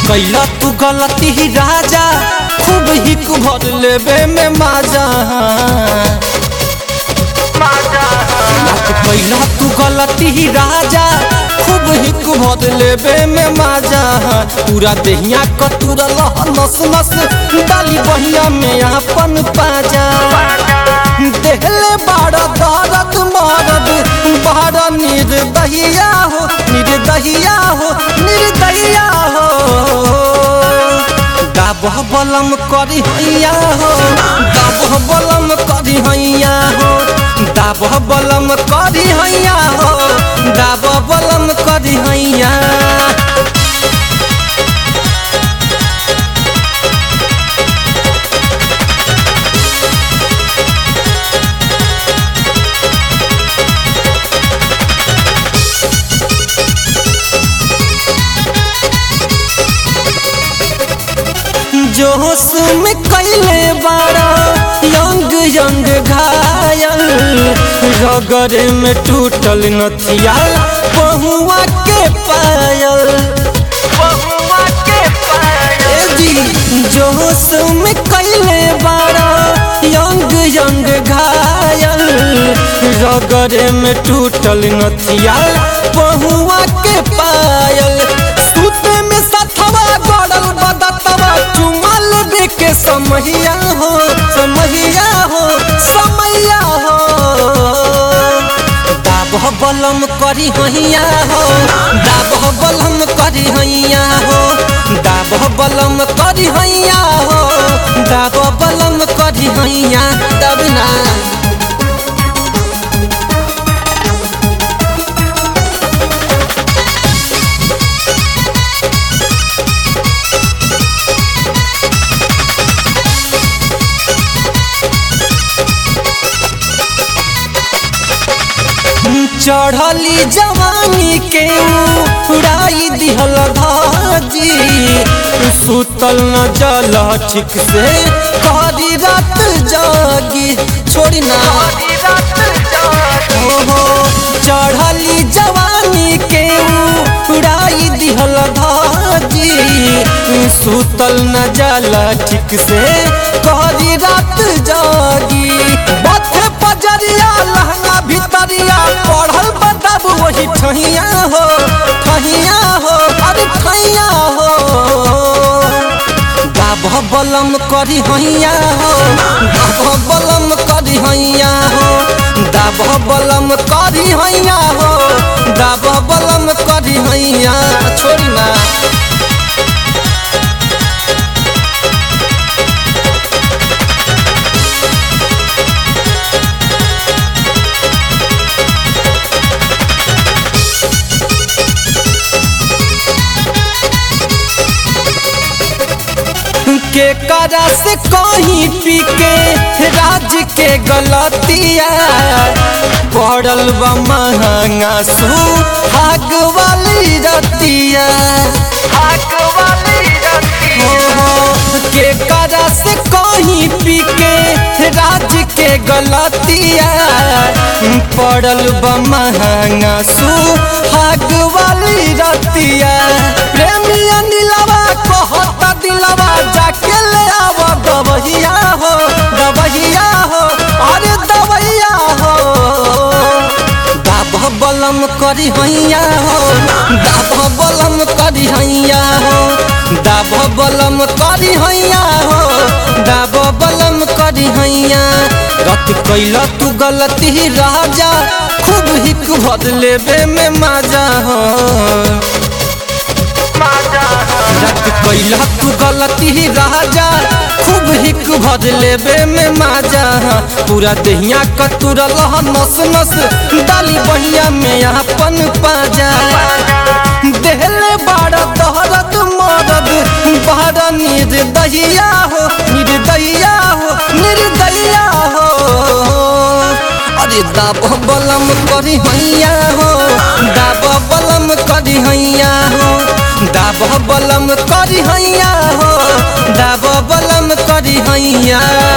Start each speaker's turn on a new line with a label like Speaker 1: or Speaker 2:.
Speaker 1: कैला तू गलती ही राजा खूब हिक भर लेबे में माजा रात कैला तू गलती ही राजा खूब हिक भर लेबे में माजा पूरा देहिया कतूरा लह नस नस डाली बहिया में अपन पाजा देहले बाड़ा दर्द मरद बाड़ा निर्दहिया हो निर्दहिया हो निर्दहिया हो दाबह बलम करी हैया हो दाबह बलम करी हैया हो दाबह बलम करी हैया हो दाबह बलम करी हैया जोश में कैले बारा यंग यंग घायल रगरे में टूटल नथिया पहुआ के पायल ए जी जोश में कैले बारा यंग यंग घायल रगरे में टूटल नथिया पहुआ के पायल सूते में सथवा गड़ल बदतवा चुमल दे के समहिया हो समहिया हो समैया हो दाबह बलम करी हैया हो दाबह बलम करी हैया हो दाबह बलम करी हैया हो दाबह बलम करी हैया दबना चढ़ली जवानी के उड़ाई दिहल धाजी सुतल न जल ठीक से करी रात जागी छोड़ी ना हो चढ़ली जवानी के उड़ाई दिहल धाजी सुतल न जल ठीक से करी रात जागी बथे पजरिया लहंगा भितरिया पढ़ल बदब वही ठहिया हो ठहिया हो अरे ठहिया हो गाभ बलम करी हैया हो गाभ बलम करी हैया हो दाभ बलम करी हैया हो दाभ बलम करी हैया छोड़ी ना के करा से कहीं पी के राज के गलतिया पड़ल बा महंगा सू हाग वाली रतिया हो हो के करा से कहीं पी के राज के गलतिया पड़ल बा महंगा सू हाग वाली रतिया प्रेमिया नीलवा कहता दिलवा जाके ले आव दवहिया हो दवहिया हो अरे दवैया हो दाब बलम करी हैया हो दाब बलम करी हैया हो दाब बलम करी हैया हो दाब बलम करी हैया रत कैला तू गलती राजा खूब हिक भर लेबे में मजा हो रत कैला तू गलती राजा खूब हिक भर लेबे में माजा पूरा देहिया कतूरा लह नस नस डाली बहिया में अपन पाजा देहले बाड़ा दहरत मरद बाड़ा निर्दहिया हो निर्दहिया हो निर्दहिया हो अरे दाब बलम करी हैया हो दाब बलम करी हैया हो दाब बलम करी हैया हो दाब बलम करी हैया